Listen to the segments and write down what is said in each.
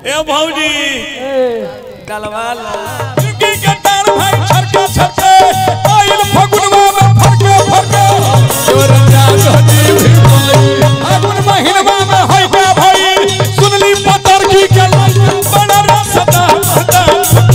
ए भौजी ए डलवा लो जिंदगी के तार भाई छरके छरके आइल फगुनवा में फरके फरके तोर जान हटी भी भाई फागुन महीनवा में होई का भाई सुनली पतर की के बड़ा रसता हटा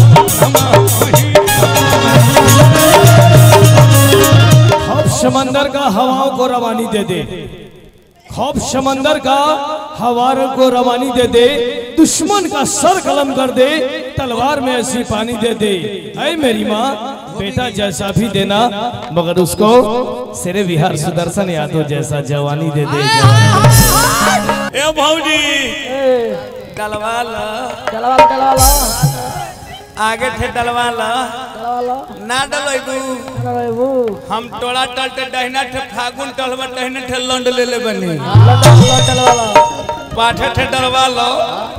खौफ समंदर का हवाओं को रवानी दे दे खौफ समंदर का हवाओं को रवानी दे दे दुश्मन का सर कलम कर दे तलवार में ऐसी पानी दे दे ऐ मेरी माँ बेटा जैसा भी देना मगर उसको सिरे विहार सुदर्शन यादव जैसा जवानी दे दे ए भौजी ए डलवा लो चलवा लो चलवा लो आगे थे डलवा लो चलवा लो ना डलैबू चलवा वो हम टोला टल ते डहना थे फागुन टलवा डहना थे लंड ले ले बनी चलवा चलवा लो पाठे थे डलवा लो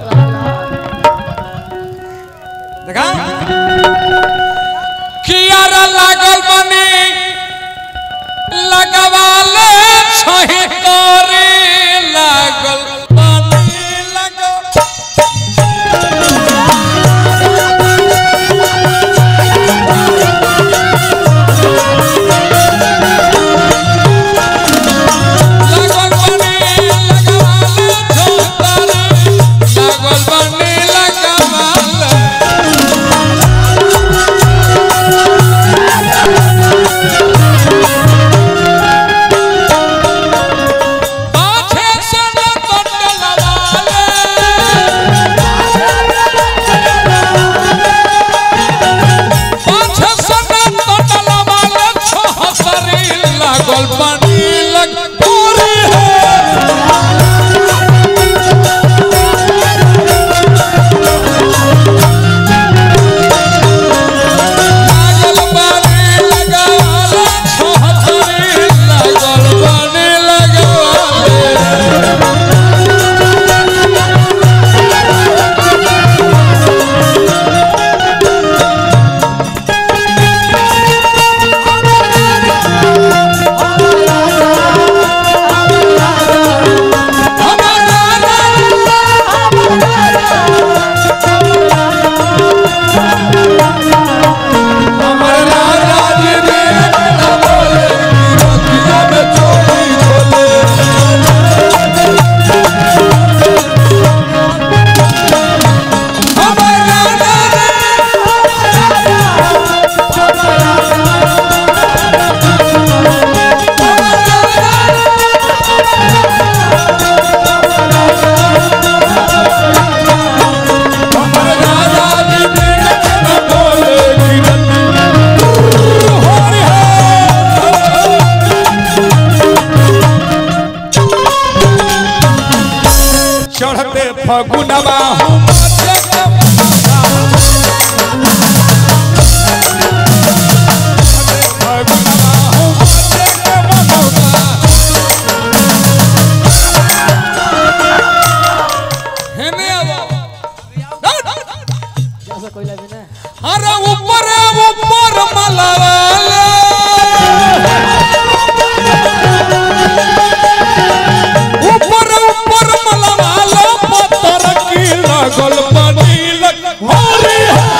देखा कियारा लागल बनी लगवाले छही करे लागल बनी लगल लागल बनी लगवाले छोतारे लागल बनी लगवाले पाछे से न कटलवाले पाछे से न कटलवाले छोहसरी लागल बनी लगोरी है लागल बनी लगवाले छोहसरी लागल बनी लगवाले चढ़ते फगुनवा हूँ जैसा कोई लगे ना अरे ऊपर ऊपर मलवाले ऊपर ऊपर मलवाले पत्थर की लगल बनी लग होरी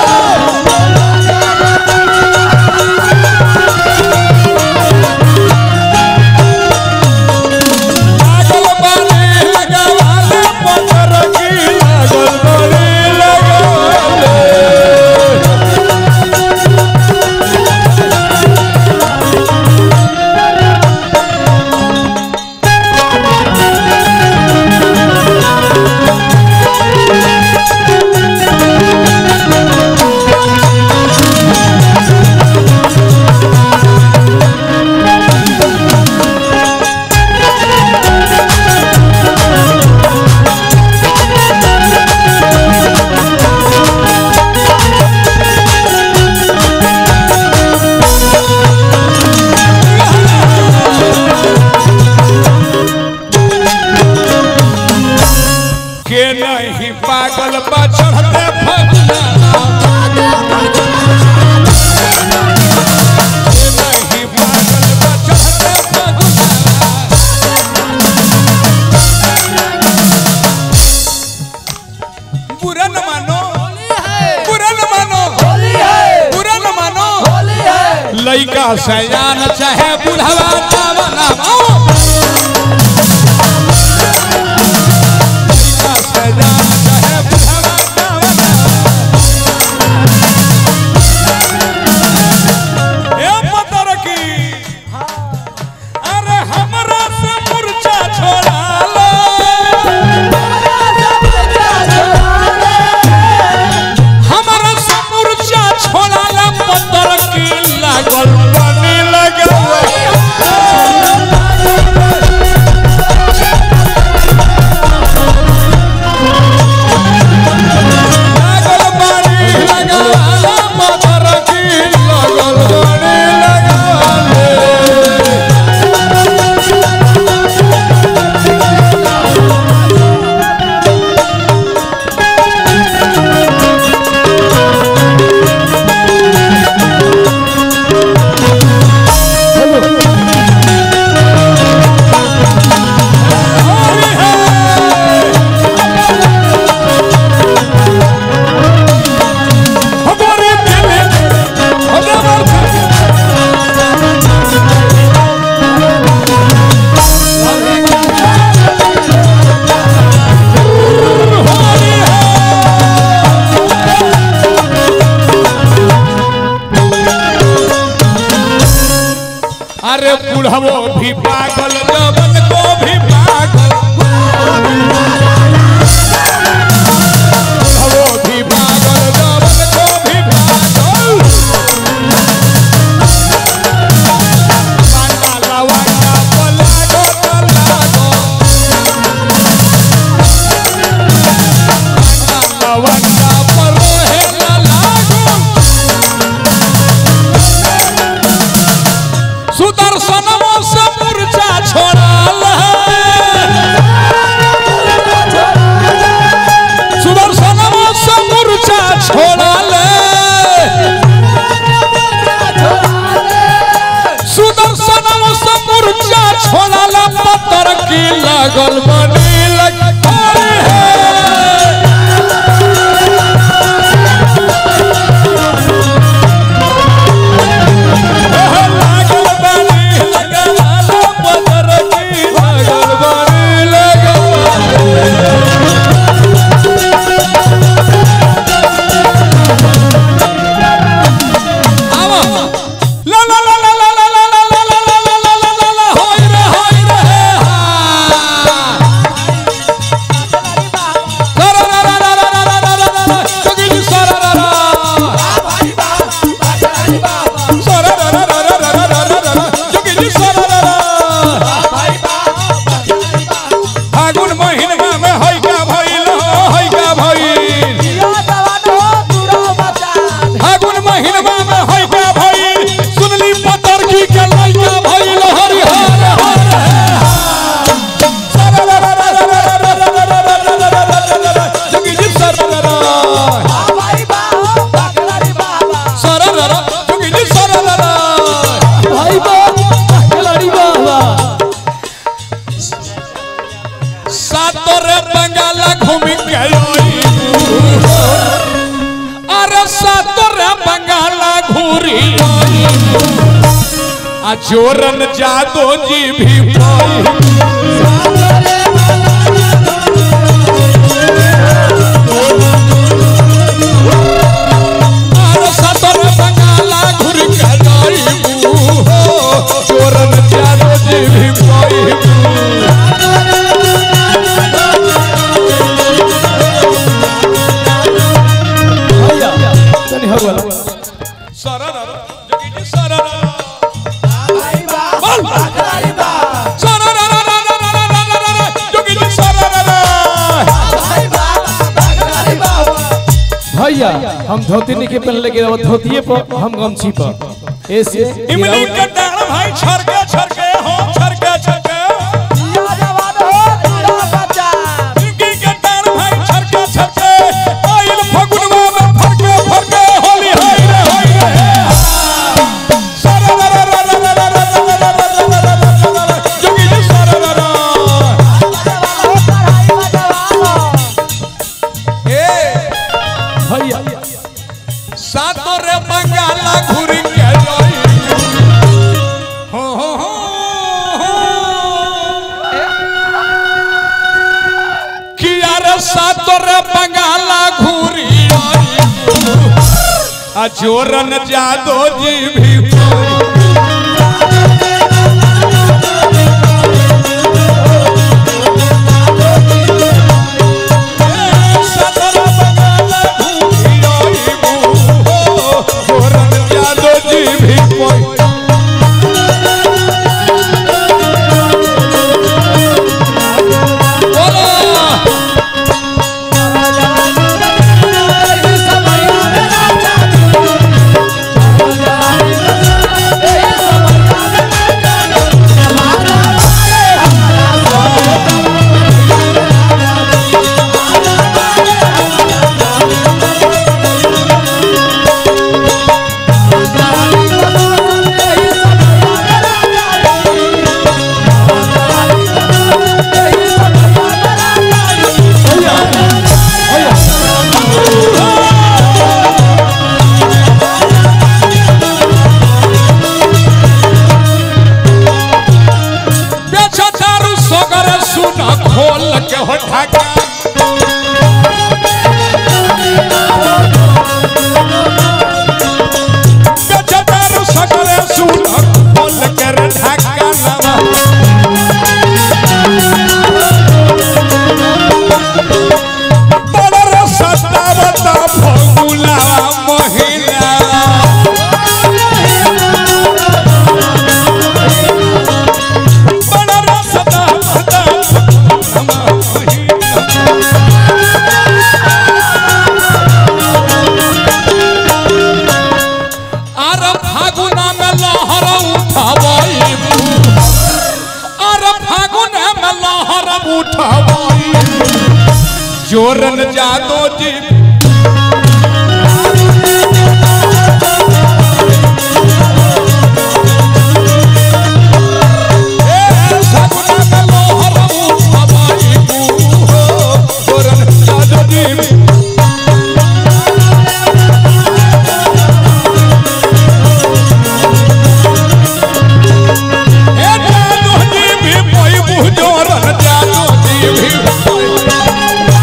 लागल बनी लगवाले पत्थर की लागल बनी लगवाले के नहीं पागल बा चढ़ते फगुना के नहीं पागल बा चढ़ते फगुना बुरा न मानो बुरा न मानो बुरा न मानो लइका सयान चाहे बुढ़वा नाम नामो लइका सयान चाहे बुढ़वा नाम नामो ए पता रखी अरे हमरा से मुर्चा छोड़ा लो हमरा से मुर्चा छोड़ा लो पत्थर की लागल पानी लगल लागल पानी लगल पत्थर की लागल पानी लगल हमारे दिल हमारे अरे बुढ़वो भी पागल जवन को भी पागल बुढ़वो भी पागल जवन को भी पागल पांडा लवांडा पलागो पलागो पांडा लवांडा परोहे लागो सुदर्शनमो से मूर्छा छोड़ल सुदर्शनमो से मूर्छा छोड़ल सुदर्शनमो से मूर्छा छोड़ल पत्थर की लागल बनी लगल है लागल बानी लगल पत्थर की लागल बानी लगल आवा ला ला ला ला ला ला ला ला ला ला ला ला ला ला ला ला होय रे होय रे हा सरा रा रा रा रा रा रा रा रा रा जोगी जी सरा रा रा सरा रा रा रा रा रा रा रा रा रा जोगी जी सरा रा रा फागुन महीना में होय का भइल हो होय का भइल फागुन महीना में होय का भइल सुनली पतर की के लइका भइल हरि हर हर सरा रा रा रा रा रा रा रा रा रा रा रा रा रा रा रा जोगी जी सरा रा रा सरा रा रा जोगी जी सरा रा रा भाई बा खिलाड़ी बाबा सातोरे बंगाला घूमी गई अरे सातोरे बंगाला घूरी आ जोरन जादो जी भी पाई अरे सातोरे बंगाला घूरी गई हो जोरन जादो जी भी पाई भैया तनी हर वाला सररर जोगी जी सररर बोल सररर जोगी जी सररर भैया हम धोती नहीं के पहनले के धोतिए पर हम गमछी पर ऐसे इमली के डाल भाई छरके छरके हो छरके छरके इमली के डाल भाई छरके छरके आइल फगुनवा में फरके फरके होली हाय रे हाय रे सररर जोगी जी सररर ए भैया सातो रे बंगाला घुर के जाई हो हो हो किया रे सातो रे बंगाला घुरी आई आ जोरन जादो जी भी कोई बेचतारू सगर सुन खोल के हो ढाका बेचतारू सगर सुन खोल के रे ढाका नवा बड़ सतावता फगुला महिला बड़ा रसदा भदा आर फागुना में लहर उठवाई आर फागुना में लहर उठवाई जोरन जादो जी ए फागुना में लहर उठवाई जोरन जादो जी ए जादू जी भी कोई बुझोरन जादू जी भी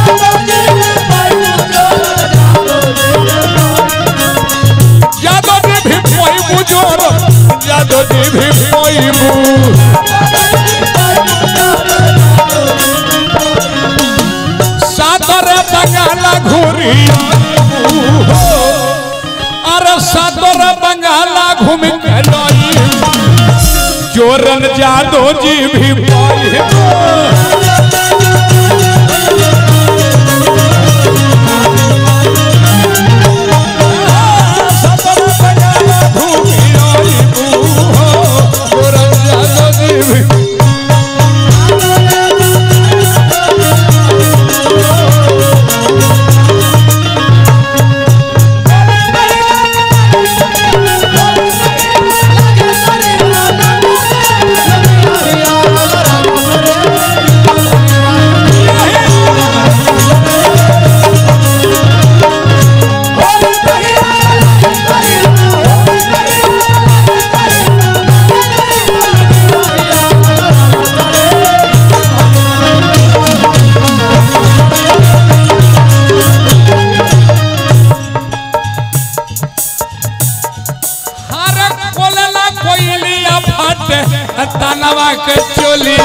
जादू जी भी कोई बुझोरन जादू जी भी कोई बु सादर बंगाला घुरी अरे सादर बंगाला घूम के लाई जोरन जादो जी भी पाई हर कोलला कोयलिया फटे तनवा के चोली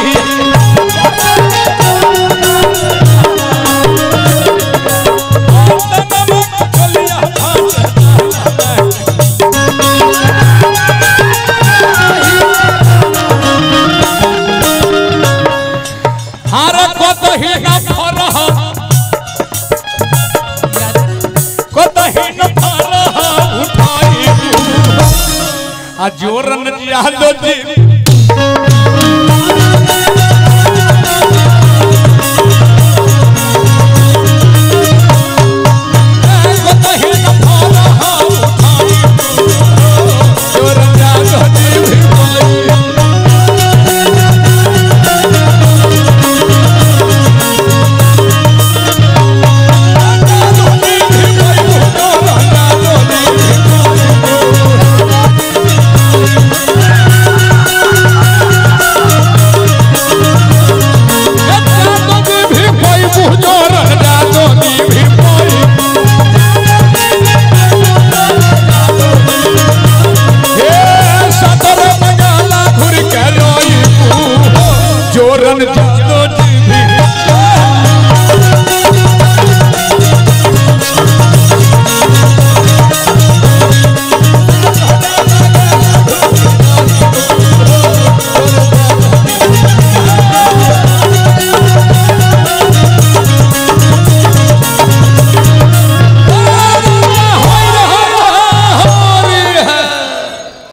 हर कतही न फरह कतही न फरह उठाई आ जोरन जादो जी कतही न फरह उठाई जोरन जादो जी भी बोली जादो जी भी बोली रंजान